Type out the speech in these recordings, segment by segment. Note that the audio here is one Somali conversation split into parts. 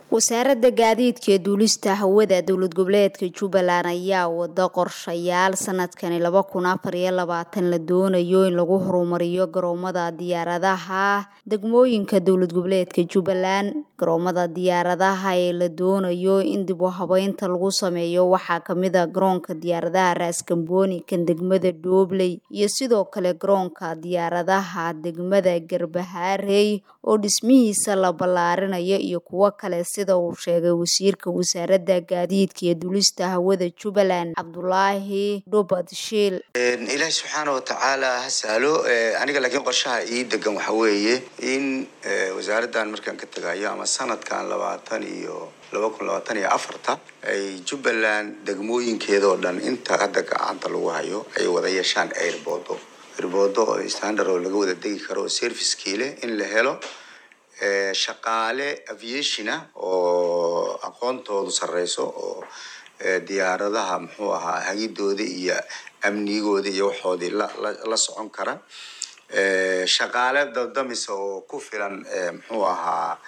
wasaaradda gaadiidka iyo duulista hawada dowlad goboleedka jubbaland ayaa wada qorshayaal sanadkani laba kun afar iyo labaatan la doonayo in lagu horumariyo garoomada diyaaradaha degmooyinka dowlad goboleedka jubbaland garoomada diyaaradaha ee la doonayo in dib u habeynta lagu sameeyo waxaa kamid a garoonka diyaaradaha raaskambooni kan degmada dhoobley iyo sidoo kale garoonka diyaaradaha degmada garbahaarey oo dhismihiisa la ballaarinayo iyo kuwo kale sida uu sheegay wasiirka wasaaradda gaadiidka iyo duulista hawada jubbaland cabdulaahi dhubad shiil ilaahi subxaana watacaala ha sahlo aniga laakiin qorshaha ii degan waxa weeye in wasaaraddan markaan ka tegayo ama sanadkan labaatan iyo laba kun labaatan iyo afarta ay jubbaland degmooyinkeeda oo dhan inta hadda gacanta lagu hayo ay wada yeeshaan airboodo airboodo oo standard oo laga wada degi karo oo servicekii leh in la helo shaqaale aviationa oo aqoontoodu sarreyso oo diyaaradaha muxuu ahaa hagidooda iyo amnigooda iyo waxoodii la socon kara shaqaale dabdamisa oo ku filan muxuu ahaa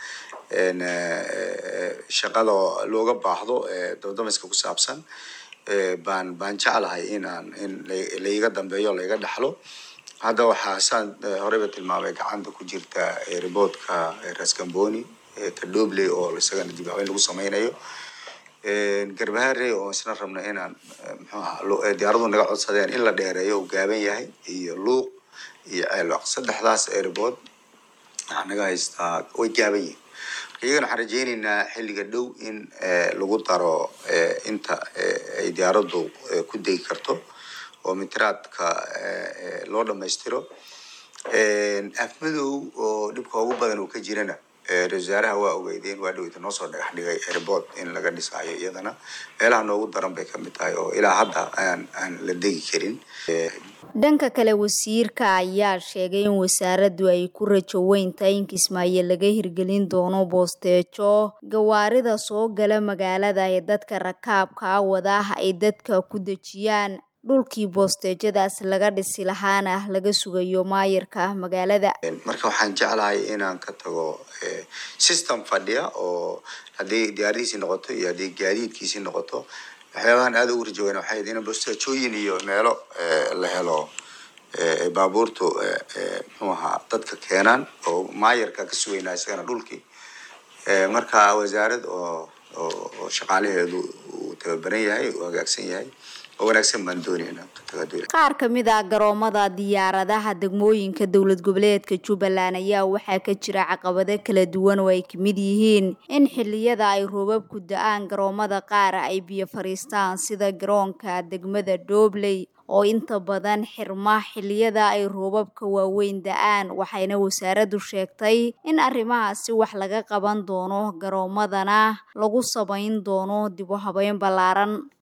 shaqada looga baahdo dabdamiska ku saabsan baan baan jeclahay inaan in laiga dambeeyo laiga dhaxlo hadda waxaa saan horeyba tilmaamay gacanta ku jirta riboodka raskamboni kadhobley oo isagana dib habeyn lagu sameynayo garbaharey oo isna rabno inaan mxuaha diyaaradu naga codsadeen in la dheereeyo uu gaaban yahay iyo luuq iyo ceelwaq saddexdaas airbood waxaa naga haystaa way gaaban yihin iyagana waxaan rajeyneynaa xilliga dhow in lagu daro inta ay diyaaraddu ku degi karto oo mitiraadka loo dhamaystiro afmadow oo dhibka ugu badan uu ka jirana ra-isul wasaaraha waa ogeydeen waa dhaweyta noo soo dhagax dhigay airbood in laga dhisaayo iyadana meelaha noogu daran bay kamid tahay oo ilaa hadda aan aan la degi karin dhanka kale wasiirka ayaa sheegay in wasaaraddu ay ku rajo weyn tahay in kismaayo laga hirgelin doono boosteejo gawaarida soo gala magaalada ee dadka rakaabka wadaah ay dadka ku dejiyaan dhulkii boosteejadaas laga dhisi lahaana laga sugayo maayirka magaalada marka waxaan jeclahay inaan ka tago system fadhiya oo haddii diyaaradiisii noqoto iyo haddii gaadiidkiisii noqoto waxyaabahan aada ugu rajaweyn waxay in bosteejooyin iyo meelo la helo baabuurtu muxuu ahaa dadka keenaan oo maayarka ka sugaynaa isagana dhulkii marka wasaarad oo oo shaqaalaheedu uu tababaran yahay uu hagaagsan yahay oo wanaagsan baan doonayna qaar kamid a garoomada diyaaradaha degmooyinka dowlad goboleedka jubbaland ayaa waxaa ka jira caqabado kala duwan oo ay kamid yihiin in xiliyada ay roobabku da-aan garoomada qaar ay biyo fariistaan sida garoonka degmada dhoobley oo inta badan xirma xiliyada ay roobabka waaweyn da-aan waxayna wasaaraddu sheegtay in arrimahaasi wax laga qaban doono garoomadana lagu samayn doono dib u habeyn ballaaran